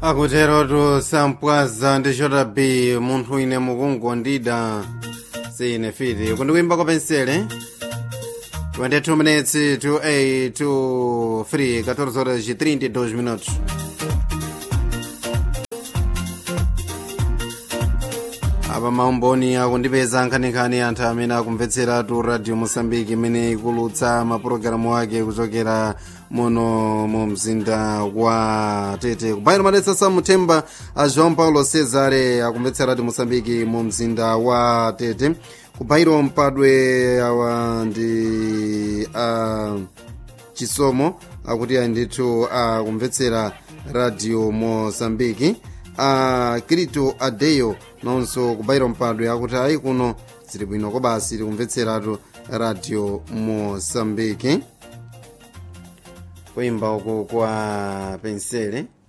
akuterotu sampwaza ndi chota b munthu ine mukungondida sine fiti kundikuimba kopensele 22 minutes to 8 to 3 14 horas e 32 minutos apa maumboni akundipeza nkhaninkhani anthu amene akumvetseratu radio mosambiki imene ikulutsa mapulogalamu ake kuchokera muno mu mzinda wa tete kubayiro madetsa samthemba a joão paulo cesare akumvetsera radio mosambiki mu mzinda wa tete kubayiro mpadwe awa ndi a chisomo akuti andithu akumvetsera radio mosambiki a kirito adeyo nonso kubayiro mpadwe akuti ayi kuno zili bwino kobasi tikumvetseratu radio mosambiki kuimba uku kwa pensele